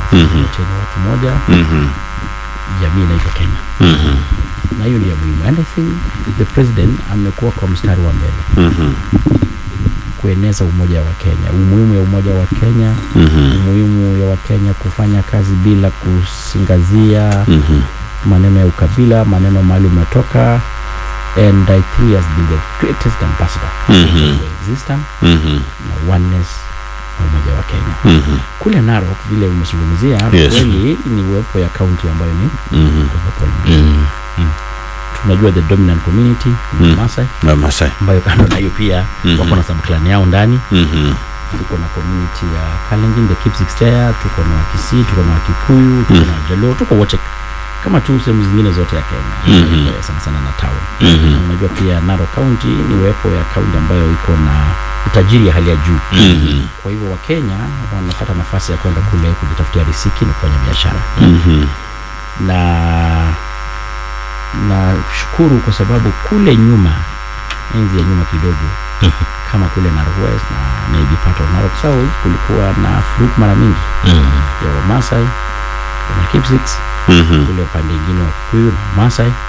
Mhm. chenye watu moja, Mhm. jamii inaitwa Kenya, Mhm. na hiyo ndio muhimu. And I think the president amekuwa kwa mstari wa mbele Mhm. kueneza umoja wa Kenya, umuhimu ya umoja wa Kenya, Mhm. umuhimu ya Wakenya kufanya kazi bila kusingazia Mhm. maneno ya ukabila, maneno mahali umetoka, and I think he has been the greatest ambassador Mhm. for existence Mhm. na oneness na umoja wa Kenya. Mhm. Kule Narok vile umezungumzia Yes. kweli ni uwepo ya kaunti ambayo ni Mhm. cosmopolitan. Mhm. Tunajua the dominant community ni Mm. Maasai Wamasai. ambayo kando na hiyo pia Mhm. wako na subclan yao ndani. Mhm. Tuko na community ya Kalenjin, the Kipsigis, tuko na Wakisii, tuko na Wakikuyu, tuko Mm. na Wajaluo, tuko wote kama tu sehemu zingine zote ya Kenya Mhm. Iko ya sana sana na town. Mhm. Na unajua pia Narok County ni uwepo ya kaunti ambayo iko na utajiri ya hali ya juu. Mhm. Kwa hivyo Wakenya wanapata nafasi ya kwenda kule kujitafutia riziki na kufanya biashara Mhm. na na shukuru kwa sababu kule nyuma, enzi ya nyuma kidogo, kama kule Narok West na maybe part of Narok South, kulikuwa na furuk mara mingi Mhm. ya Wamasai na Kipsigis, Mhm. kule upande ingine wa Kikuyu na Wamasai